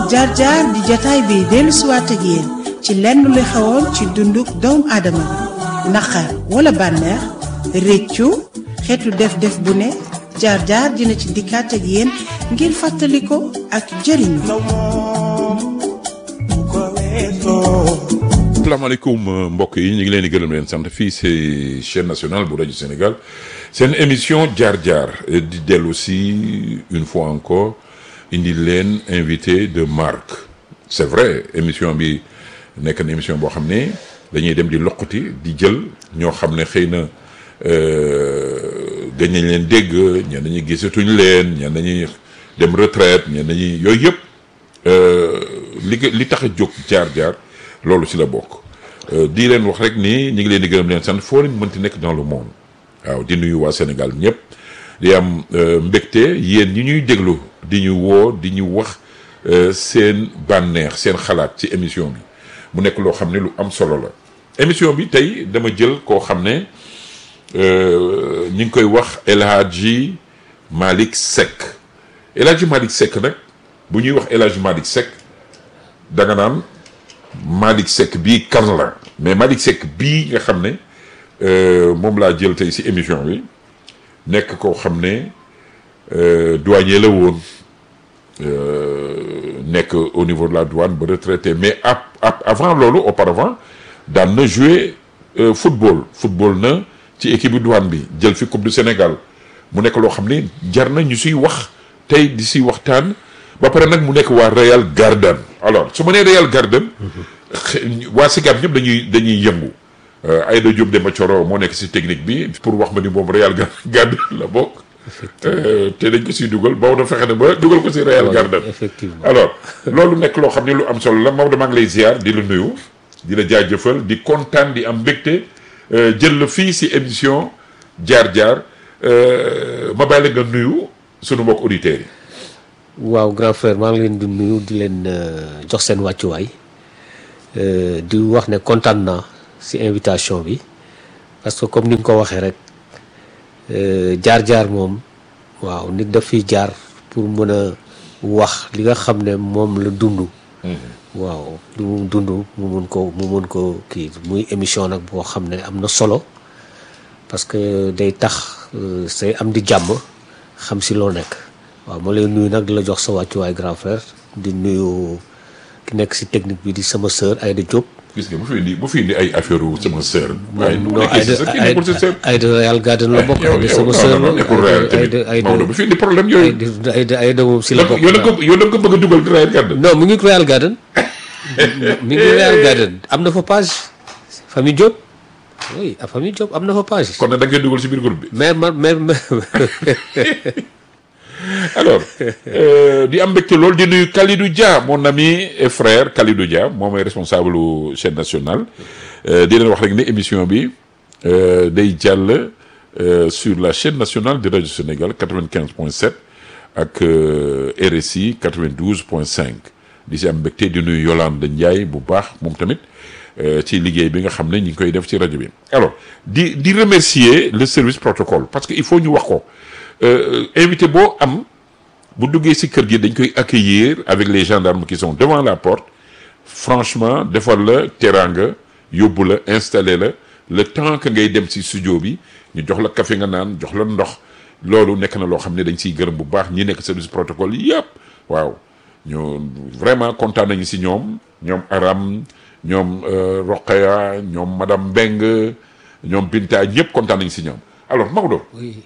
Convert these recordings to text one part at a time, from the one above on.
jaar jaar di jataay bi dellu siwaat ak yéen ci lenn lu xewoon ci dunduk doomu aadama bi naqar wala bànneex réccu xeetu def-def bu ne jaar jaar dina ci dikkaat ak yéen ngir fàttali ko ak jëriñu. asalaamaaleykum mbokk yi ñu ngi leen di gërëm leen sant fii c'est chaîne nationale bu rajo Sénégal seen émission jaar jaar di dellu si une fois encore indi leen invité de marque c'est vrai émission bi nekk na émission boo xam ne dañuy dem di loqati di jël ñoo xam ne xëy na gëj nañ leen dégg ñenn ñi gisatuñ leen ñenn ñi dem retraite ñenn ñi yooyu yëpp li li tax a jóg jaar jaar. loolu ci la bokk di leen wax rek ni ñu ngi leen di gërëm leen sant foo leen mënti nekk dans le monde waaw di nuyu waa Sénégal ñëpp di am mbégte yéen ñi ñuy déglu di ñu woo di ñu wax seen bànneex seen xalaat ci émission bi mu nekk loo xam ne lu am solo la émission bi tey dama jël koo xam ne ñu ngi koy wax El Hadji Malick Seck El Hadji Malick Seck nag bu ñuy wax El Hadji Malick Seck danga naan Malick Seck bii kan la mais Malick Seck bii nga xam ne moom laa jël tey ci émission bi nekk koo xam ne douanier la woon nekk au niveau de la douane ba retraité mais ap avant loolu auparavant daan na jouer football football na ci équipe bu douane bi jël fi coupe du Sénégal mu nekk loo xam ne jar na ñu siy wax tey di si waxtaan ba pare nag mu nekk waa Real Garden alors su ma nee Real Garden waa Sicap ñëpp dañuy dañuy yëngu Aïda Diop Demba Thioro moo nekk si technique bi pour wax ma ni moom Real Garden la bokk te dañ ko siy dugal Maodo fexe na ba dugal ko si Real Garden effectivement alors loolu nekk loo xam ne lu am solo la Maodo maa ngi lay ziar di la nuyu di la jaajëfal di kontaan di am mbégte jël la fii si émission jaar jaar ma bàyyi la nga nuyu sunu mbokk auditeurs yi. waaw grand frère maa ngi leen di nuyu di leen jox seen wàccuwaay di wax ne kontaan naa ci invitation bi parce que comme ni nga ko waxee rek jaar-jaar moom waaw nit daf fiy jaar pour mën a wax li nga xam ne moom la dund. waaw lu mu dund mu mun ko mu mun ko kii muy émission nag boo xam ne am na solo parce que day tax say am di jàmm xam ci loo nekk. waaw ma lay nuyu nag di la jox sa wàccuwaay grand frère di nuyu ki nekk si technique bi di sama sœur Aïda Diop. gis nga bu fi indi bu fi indi ay affaire wu sama sœur. waaye non Aïda Aïda Real Garden la bokk. yow sama sœur la nekkul Real tamit Maodo bu fi indi problème yooyu. Aïda Aïda moom si la bokk. yow da nga ko yow da nga ko bëgg a dugal Real Garden. non mu ngi Real Garden. mi ngi Real Garden am na fa page famille Diop. oui a famille Diop am na fa page. kon nag da ngay dugal si biir groupe bi. mais man mais alors di am mbégte loolu di nuyu Kalidou Dia mon ami et frère Kalidou Dia moom mooy responsable u chaîne nationale di leen wax rek ne émission bi day jàll sur la chaîne nationale de radio Sénégal 95.7 ak RSI 92.5 di si am mbégte di nuyu Yolande Ndiaye bu baax moom tamit ci liggéey bi nga xam ne ñu ngi koy def ci rajo bi alors di di remercier le service protocole parce que il faut ñu wax ko invité boo am bu duggee ci kër gi dañ koy accueillir avec les gendarmes qui sont devant la porte franchement defal la teranga yóbbu la installé la le temps que ngay dem ci studio bi ñu jox la café nga naan jox la ndox loolu nekk na loo xam ne dañ ciy gërëm bu baax ñi nekk service protocole yëpp waaw ñu vraiment kontaan nañu ci ñoom ñoom Aram ñoom Roqaya ñoom madame Mbeng ñoom Binta ñëpp kontaan nañu ci ñoom alors Maodo. oui.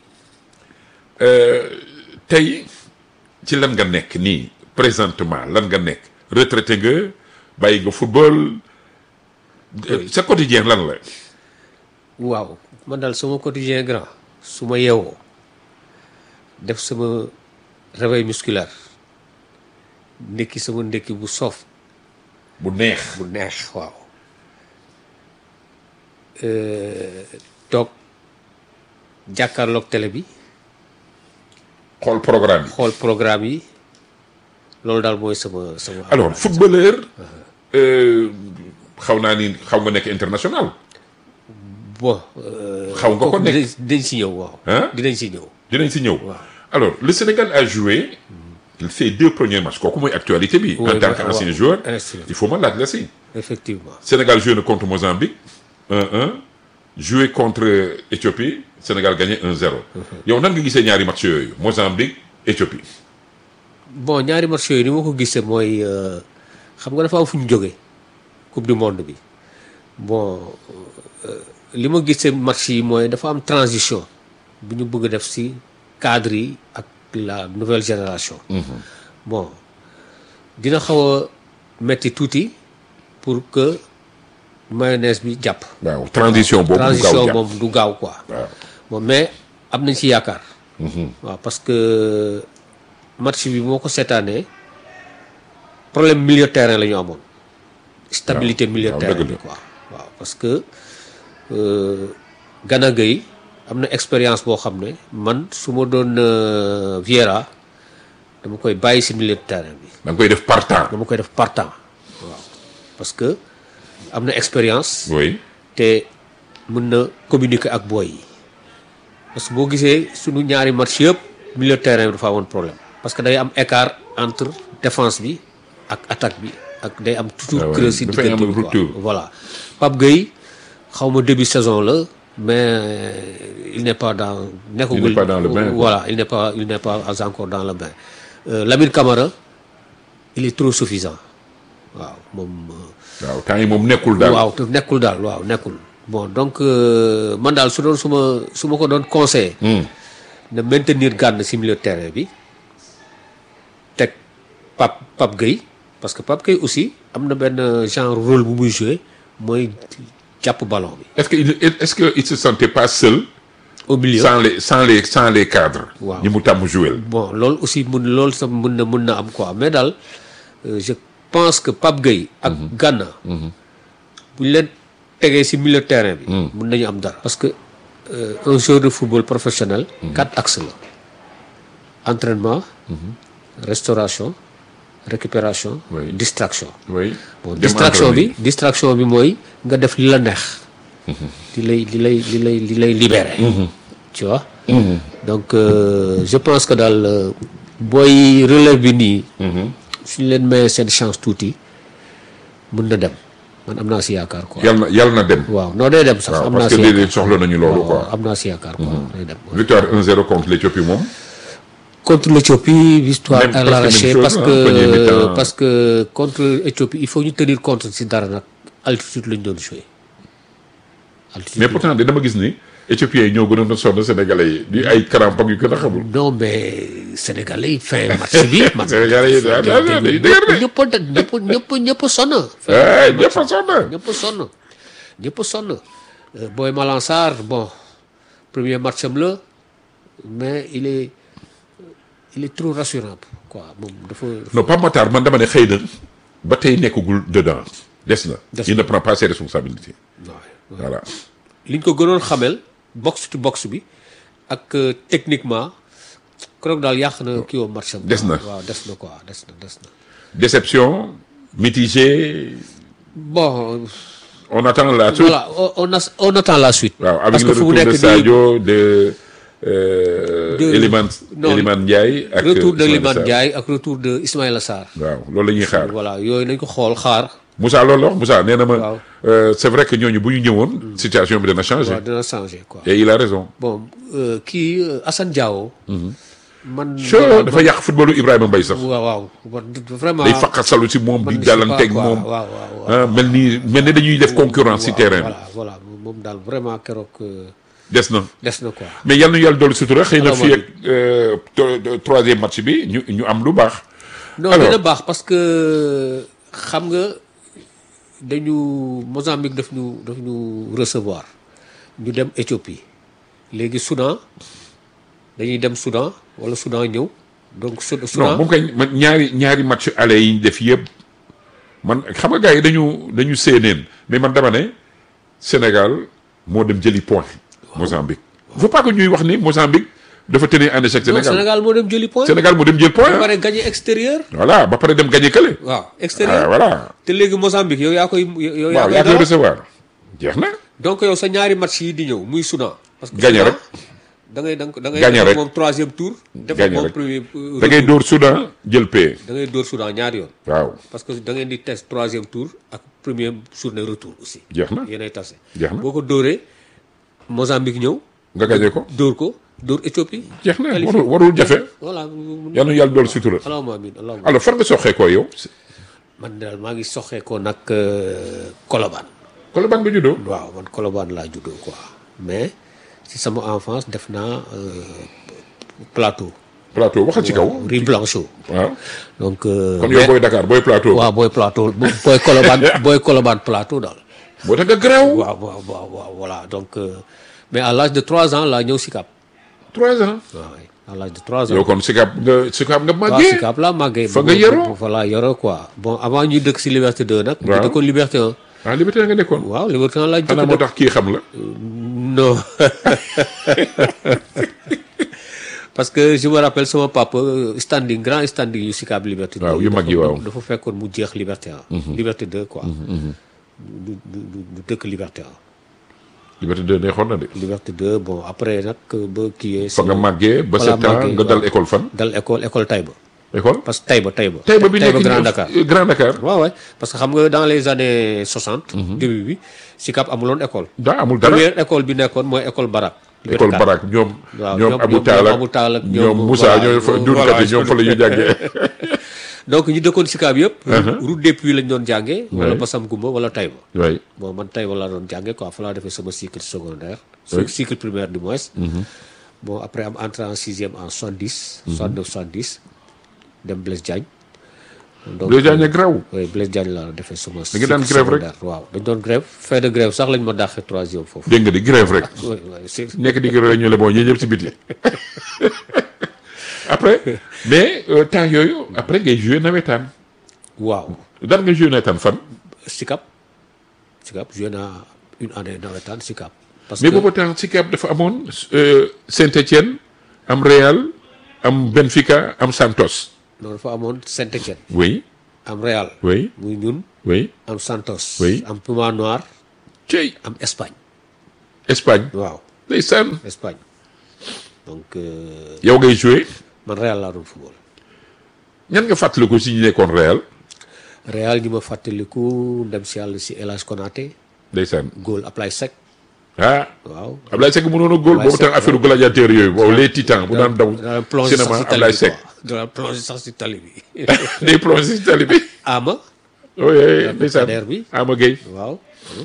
tey ci lan nga nekk nii présentement lan nga nekk retraité nga bàyyi nga football sa quotidien lan la waaw man daal sama quotidien grand su ma yeewoo def sama réveil musculaire ndekki sama ndekki bu soof bu neex bu neex waaw toog jàkkaarloog télé bi xool programme yi xool programme yi loolu daal mooy sama sama. alors footballeur xaw naa ni xaw nga nekk international bon. xaw nga ko nekk dinañ dinañ si ñëw waaw. Hein? dinañ si ñëw. dinañ si ñëw Waaw. alors le Sénégal a joué ces deux premiers matchs kooku mooy actualité bi. Oui, en tant oui, qu'ancien oui. joueur. Effectivement. il faut ma laaj la si. effectivement Sénégal joué na contre Mozambique 1-1 joué contre Éthiopie Sénégal gagné 1-0. yow nan nga gisee ñaari match yooyu Mozambique Éthiopie. bon ñaari match yooyu ni ma ko gisee mooy euh, xam nga dafa am fu ñu jógee coupe du monde bi bon euh, li ma gisee match yi mooy dafa am transition bu ñu bëgg a def si cadre yi ak la nouvelle génération. bon dina xaw a metti tuuti pour que mayonnaise bi jàpp. waaw transition boobu. du gaaw transition jàpp. moom du gaaw quoi. waaw bon mais am nañ ci yaakaar. waaw parce que match bi moo ko seetaanee problème milieu de terrain la ñu amoon. stabilité waaw, milieu de waaw, terrain dëgg bi la. quoi. waaw parce que euh, Gana Gueye am na expérience boo xam ne man su ma doon euh, Vieira dama koy bàyyi si milieu de terrain bi. da nga koy def par temps. dama koy def partant waaw parce que am na expérience. oui te mën na communiquer ak booy yi parce que boo gisee sunu ñaari match yëpp milieu de terrain bi dafa amoon problème parce que day am écart entre défense bi ak attaque bi ak day am Ah toujours ouais, creux si dafay am diggante bi quoi rupture. voilà Pape Gueye xaw ma début saison la mais il n'est pas dans nekkagul pas dans le bain, quoi. voilà il n'est pas il n'est pas encore dans le bain Euh, Lamine Camara il est trop suffisant waaw moom euh, waaw temps yi moom nekkul daal. waaw te nekkul daal waaw nekkul bon donc euh, man daal su doon su ma su ma ko doon conseillé Hmm. na maintenir gànn si milieu de terrain bi teg Pape Pape Gueye parce que Pape Gueye aussi am na benn genre rôle bu muy joué mooy jàpp ballon bi est-ce que il est-ce que il se sentait pas seul. au milieu sans les sans les sans les cadres. Waaw. ñi mu tàmm jouer. bon loolu aussi mun loolu sax mun na mun na am quoi mais daal euh, je pense que Pape Gueye ak Gana bu ñu leen tegee si milieu de terrain bi mun nañu am dara parce que euh, un joueur de football professionnel quatre axes la entraînement restauration récupération Oui. distraction oui. bon Dem distraction entraîner. bi distraction bi mooy nga def li la neex li lay li lay li lay li lay libéré tu vois donc euh, je pense que daal euh, booy relève bi nii suñu leen mayee seen chance tuuti mun na dem man am naa si yaakaar quoi yal na yal na dem. waaw non day dem sax waaw am naa parce si que yaakaar léeg-léeg soxla nañu loolu waaw, quoi. am naa si yaakaar quoi day dem victoire 1-0 contre l'Éthiopie moom. contre l'Éthiopie victoire Même à presque l'arraché même parce chose, hein, premier que mi-temps. parce que contre Éthiopie il faut ñu tenir compte si dara nag altitude lañ doon joué altitude mais pourtant de dama gis ni éthiopiens yi ñoo gënoon a sonn sénégalais yi di ay crampons yu gën a xamul. non mais sénégalais yi fin match bi man sénégalais yi daal daal daal day dëgër de. ñëpp a ñëpp ñëpp ñëpp a sonn eh ñëpp a sonn. ñëpp a sonn ñëpp a sonn Euh, Boy Malang Sarr bon premier match am la mais il est il est trop rassurant quoi moom dafa non Pape Matar man dama ne xëy na ba tey nekkagul dedans des na. Des il ne prend pas ses responsabilités. waaw voilà. li ñu ko gënoon xamel box to box bi ak euh, techniquement keroog daal yàq na kii woo match am Des na. waaw des na quoi des na des na déception mitigée bon on attend la suite. voilà on on, a- on attend la suite waaw avec parce le que fu retour mu de nekk nii Sadio de. Euh, De- Eliman non, Eliman Ndiaye ak retour de Ismaïla Liman Sarr. Ndiaye ak retour de Ismaïla Sarr waaw loolu la ñuy xaar. voilà yooyu nañ ko xool xaar Moussa loolu la wax Moussa nee na ma. Waaw. euh, c'est vrai que ñooñu bu ñu ñëwoon. situation bi dana changer. waaw dina changer quoi et il a raison. bon euh, kii euh, Assane Diao man sure dafa yàq footballu Ibrahima Mbaye sax. waaw waaw bon, vraiment day faqasalu si moom man di je sais pas dalanteeg quoi, moom. waaw waaw waaw ah mel ni mel ni dañuy def concurrence si waaw, terrain bi. voilà voilà moom daal vraiment keroog euh, des na des na quoi mais yal na yàlla dolli sutura xëy na Alors, fii ak euh, to- to- troisième match bi ñu ñu am lu baax. non Alors. dina baax parce que xam nga dañu Mozambique daf ñu daf ñu recevoir ñu dem Éthiopie léegi Soudan dañuy dem Soudan wala Soudan ñëw donc Sou- non Soudan moom kay man ñaari ñaari match aller yi ñu def yëpp man xam nga gars yi dañu dañu séeneen mais man dama ne Sénégal moo dem jëli point. Mozambique. il faut pas que ñuy wax ni Mozambique dafa tenir en échec non Sénégal Sénégal moo dem jëli point Sénégal moo dem jël point. ba pare gagné extérieur voilà ba pare dem gagné kële. waaw ah extérieur voilà. te léegi Mozambique yow yaa koy yow yaa waaw koy yaa koy dalal. recevoir. jeex na. donc yow sa ñaari match yi di ñëw muy Soudan parce que Gagné Soudan rek. da ngay da ngay Gagné def rek. moom troisième tour. def Gagné moom rek. premier. euh, da ngay retour. dóor Soudan jël paie da ngay dóor Soudan ñaari yoon. waaw parce que da ngeen di test troisième tour ak premier journée retour aussi. jeex na yéenay tase. jeex na boo ko dóoree Mozambique ñëw. nga gagné ko dóor ko dóor Éthiopie. jeex na qualifié. warul warul jafe voilà. yal na yàlla dool sutura allahumma amiin allahumma alors fan nga soxee ko yow man daal maa ngi soxee ko nag euh, Colobane. Colobane nga juddoo waaw man Colobane laa juddoo quoi mais ci sama enfance def naa euh, plateau. plateau waxal ci kaw Rue Blanchot. waaw donc. euh, kon yow mais- booy Dakar booy plateau waaw booy plateau bo- booy Colobane booy Colobane plateau daal. boo tax nga garaaw waaw waaw waaw waaw voilà donc euh, mais à l'âge de trois ans laa ñëw Sicap. trois ans waaw à l'âge de trois ans. yow kon Sicap nga Sicap nga waaw màggee Sicap laa màggee. Fa nga yaroo? voilà yaroo quoi bon avant ñuy dëkk si Liberté 2 nag. Waaw. ñu dëkkoon Liberté 1. ah Liberté nga nekkoon waaw Liberté 1 laa jëkk xanaa moo tax kii xam la non parce que je me rappelle sama papa standing grand standing yu Sicap Liberté 2 Waaw, yu mag yi, waaw. dafa fekkoon mu jeex Liberté 1 Liberté 2 quoi du du du du dëkk Liberté 1 Liberté 2 neexoon na de Liberté 2 bon après nag ba kii fa nga màggee ba Fa laa sept ans màggee, nga dal waaw. école fan dal école école Taïba école parce que Taïba Taïba Taïba bi nekk Grand nii, Dakar euh, Grand Dakar waaw waay parce que xam nga dans les années 60 début bi Sicap amuloon école daa amul dara première école bi nekkoon mooy école Barak école Barak ñoom waaw, ñoom ñoom- Abou ñoom- Tall ñoom ak Abou Tall ak ñoom ñoom- Moussa voilà, ñooy fa ñoom- dundkat voilà, yi ñoom fa la ñu jàngee donc ñi dëkkoon Sicap yëpp route des Puits lañ doon jàngee wala Ouais. Bassam Goumba wala Taïba waay bon man Taïba laa doon jàngee quoi fa laa defee sama cycle secondaire Oui. cycle primaire du moins bon après am entré en sixième en 70 69 70 dem Blaise Diagne donc Blaise Diagne graw oui Blaise Diagne laa defee sama Da nga daan cycle grève rek? secondaire waaw dañ doon grève fin de grève sax lañ ma dàqee troisième foofu dégg nga di grève rek oui oui c'est nekk di grève ñu le bon ñi ñëpp si biti après mais euh, temps yooyu après ngay joué nawetaan waaw daan nga joué nawetaan fan Sicap Sicap joué naa une année nawetaan Sicap parce mais que boobu temps Sicap dafa amoon euh, Saint-Étienne am Real am Benfica am Santos noonu dafa amoon Saint-Étienne oui am Real oui muy ñun oui am Santos Oui. am Puma Noir cey am Espagne Espagne waaw ndeysaan Espagne donc euh, yow ngay joué man Real laa doon football ñan nga fàttaliku si ñu nekkoon Real Real ñi ma fàttaliku dem si yàlla si El Hadj Konaté ndeysaan góol Ablaye Seck ah waaw Ablaye Seck mënoon a góol Ablaye boobu tam Seck, affaire gladiateur yooyu boobu les titans bu daan daw daan plongé sax cinéma si tali Ablaye bi Seck quoi daan plongé sax si tali bi day plongé si tali bi Ama oui ndeysaan Kader bi. Ama Gueye waaw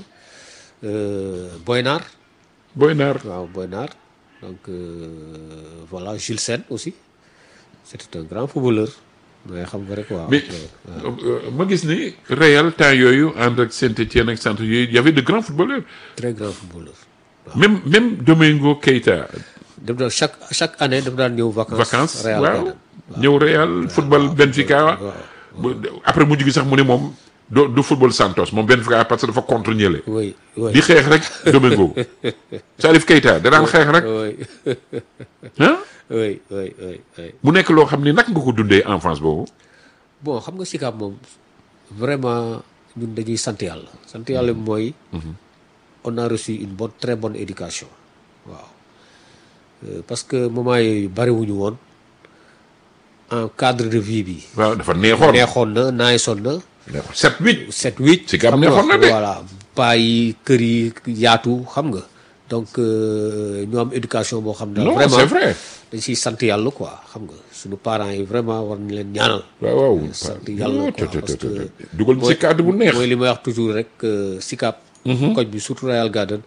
euh, Boynar Boy Naar waaw Boynar donc euh, voilà Jules Sène aussi c'était un grand footballeur mais xam nga rek waaw mais euh, ma gis ni Real temps yooyu ànd ak Saint-Étienne ak centre yooyu y avait de grands footballeurs très grand footballeur même même Domingo Keita daf daan chaque chaque année daf daan ñëw vacances vacances Real waaw Garden. ñëw Real football Benfica bu- après mujj gi sax mu ne moom do du football Santos moom Benfica parce que dafa contre ñële oui oui di xeex rek Domingo Salif Keita da daan xeex rek oui ah oui oui oui oui mu nekk loo xam ni naka nga ko dundee enfance boobu bon xam nga Sicap moom vraiment ñun dañuy sant yàlla sant yàlla bi mooy on a reçu une bonne très bonne éducation waaw Euh, parce que moment yooyu bariwuñu woon en cadre de vie bi waaw dafa neexoon neexoon na naayisoon na neexoon sept huit sept huit Sicap xam nga, neexoon na de. voilà paa yi kër yi yaatu xam nga donc euh, ñu am éducation boo xam ne non vraiment c'est vrai dañ siy sant yàlla quoi xam nga suñu parents yi vraiment war nañ leen ñaanal waaw waaw sant yàlla quoi parce que dugal ci cadre bu neex mooy li may wax toujours rek euh, Sicap koñ bi surtout Royal Garden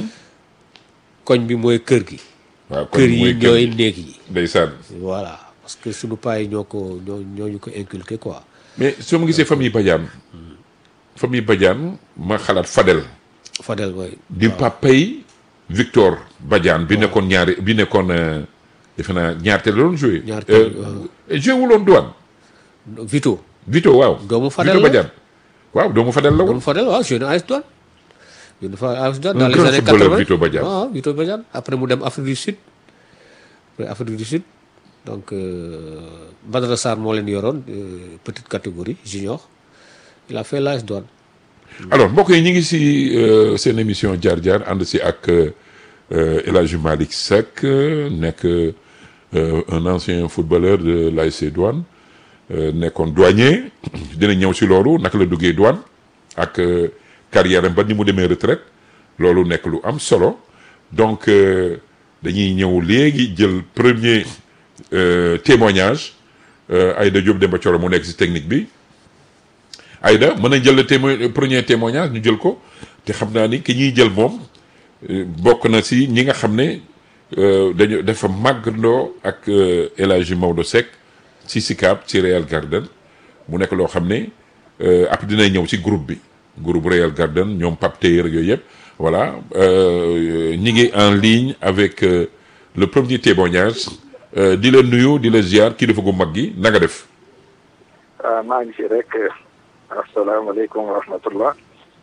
koñ bi mooy kër gi waaw kon kër yi mooy ñooy néeg yi ndeysaan voilà parce que suñu paa yi ñoo ko ñoo ñoo ñu ko inculqué quoi mais soo ma gisee famille Badiane famille Badiane ma xalaat Fadel Fadel mooy di papay Victor Badiane bi nekkoon ñaari bi nekkoon euh, defe naa ñaar te la doon joué Ñaar te, waaw. joué wuloon douane Vito Vito waaw Doomu Fadel Vito la. Badiane waaw doomu Fadel la woon doomu Fadel waaw jeune AS Douane jeune fa AS Douane Un dans les grand années footballeur, 80 Vito Badiane. waaw Vito Badiane après mu dem Afrique du Sud après Afrique du Sud donc euh, Badara Sarr moo leen yoroon euh, petite catégorie junior il a fait l'AS Douane alors mbokk yi ñu ngi si euh, seen émission jaar jaar ànd si ak euh, euh, El Hadji Malick Seck euh, nekk euh, un ancien footballeur de l'ASC Douane euh, nekkoon douanier dina ñëw si loolu naka la duggee douane ak euh, carrière am ba ni mu demee retraite loolu nekk lu am solo donc euh, dañuy ñëw léegi jël premier euh, témoignage euh, Aïda Diop Demba Thioro mu nekk si technique bi Aïda mën nañ jël le témo premier témoignage ñu jël ko te xam naa ni ki ñuy jël moom euh, bokk na si ñi nga xam ne euh, dañu dafa màggandoo ak euh, El Hadji Maodo Seck ci SICAP ci Real Garden mu nekk loo xam ne euh, après dina ñëw ci groupe bi groupe Real Garden ñoom Pape Taylor yooyu yëpp voilà euh, ñi ngi en ligne avec euh, le premier témoignage euh, di la nuyu di la ziar kilifa gu mag gi na nga def. ah maa ngi fi rek asalaamaaleykum wa rahmatullah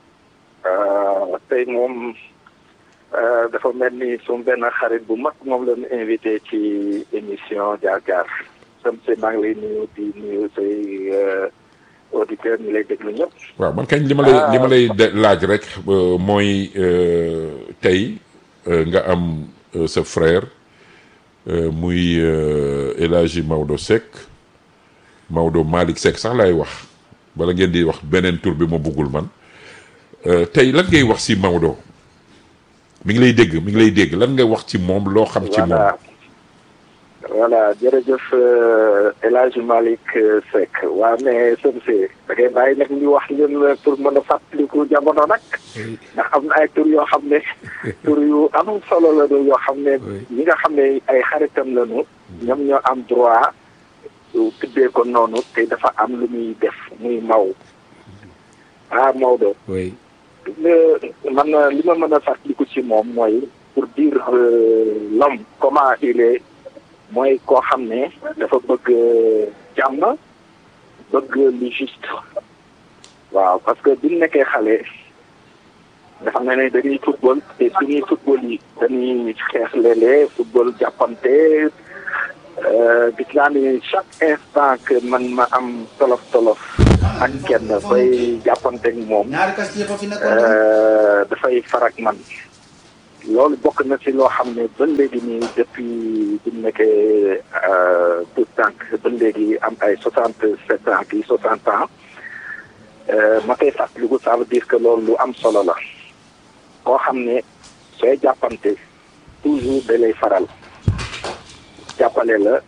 tey moom dafa mel ni suñu benn xarit bu mag moom la ñu invité ci émission jaar jaar sam si maa ngi lay nuyu di nuyu say auditeurs ñu lay déglu ñëpp. waaw man kañ li ma lay li ma lay de- laaj rek euh, mooy euh, tey euh, nga am euh, sa frère euh, muy euh, El Hadji Maodo Seck Maodo Malick Seck sax laay wax bala ngeen di wax beneen tur bi ma buggul man Euh, tey lan ngay wax ci Maodo mi ngi lay dégg mi ngi lay dégg lan ngay wax ci moom loo xam ci moom. voilà voilà jërëjëf euh, El Hadji Malick euh, Seck waa mais sëm si da ngay bàyyi nag ñu wax ñun pour mën a fàttaliku jamono nag ndax am na ay tur yoo xam ne tur yu am solo la ñu yoo xam ne Oui. ñi nga xam ne ay xaritam lañu ñoom ñoo am droit su tuddee ko noonu te dafa am lu muy def muy maw ah Maodo oui le- man euh, li ma mën a fàttaliku ci moom mooy pour dire euh, l'homme comment il est mooy koo xam ne dafa bëgg euh, jàmm bëgg lu juste waaw parce que bi ñu nekkee xale nga xam ne ne dañuy football te suñuy football yi dañuy xeex léeg-léeg football jàppante euh, gis naa ni chaque instant que man ma am tolof tolof ak kenn bay jàppante ak moom ñaari kas yëpp a fi nekkoon. Euh, dafay farak man loolu bokk na ci loo xam ne ba léegi nii depuis bi mu nekkee euh, tout tànk ba léegi am ay soixante sept ans kii soixante ans euh, ma koy fàttaliku ça veut dire que loolu lu am solo la koo xam ne sooy jàppante toujours da lay faral jàppale la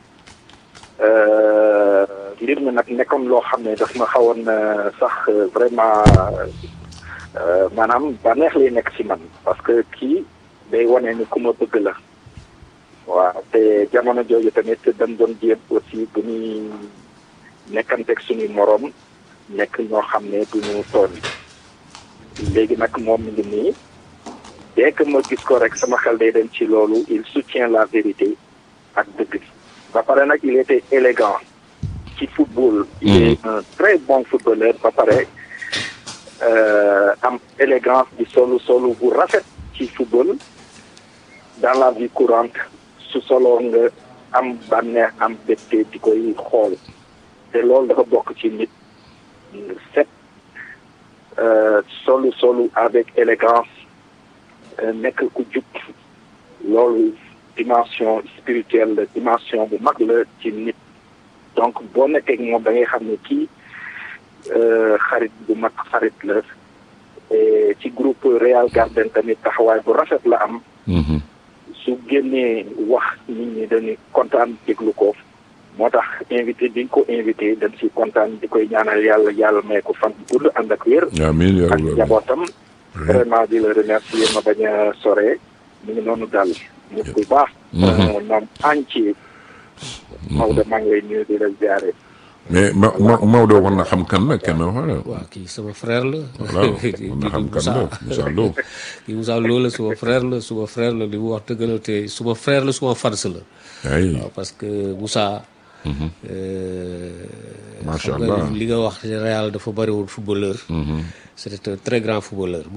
euh, mbir mi nag nekkoon loo xam ne daf ma xawoon euh, sax euh, vraiment euh, maanaam bànneex lay nekk ci man parce que kii day wane ni ku ma bëgg la waaw te jamono jooju tamit dañ doon jéem aussi bu ñuy nekkanteeg suñuy moroom nekk ñoo xam ne du ñu tooñ léegi nag moom mi ngi nii dès que ma gis ko rek sama xel day dem ci loolu il soutient la vérité ak dëgg bi ba pare nag il était élégant ci football il est un très bon footballeur ba pare euh, am élégance di solu solu bu rafet ci football dans la vie courante su solo nga am bànneex am bette di koy xool te loolu dafa bokk ci nit set euh, solu solu avec élégance euh, nekk ku jub loolu dimension spirituelle la dimension bu mag la ci nit donc boo nekkee ak moom da ngay xam ne kii euh, xarit bu mag xarit la et ci groupe Real Garden tamit taxawaay bu rafet la am Mhm. su génnee wax nit ñi dañuy kontaan déglu ko moo tax invité bi nga ko invité dañ si kontaan di koy ñaanal yàlla yàlla may ko fan bu gudd ànd ak wér amiin yaa ak rabbal aalamiin. njabootam vraiment di la remercier ma bañ a sore mu ngi noonu daal nit ku baax un homme entier Maodo maa ngi lay nuyu di la ziare mais Ma Ma Maodo war na xam kan la kenn wala. waaw kii sama frère la voilà war na xam kan la Moussa Lo. kii Moussa Lo la suma frère la suma frère la li mu wax dëgg la te suma frère la suma fars la ay waaw parce que Moussa euh, Macha xam nga Allah. li nga wax Real dafa bëriwul footballeur c'était un très grand footballeur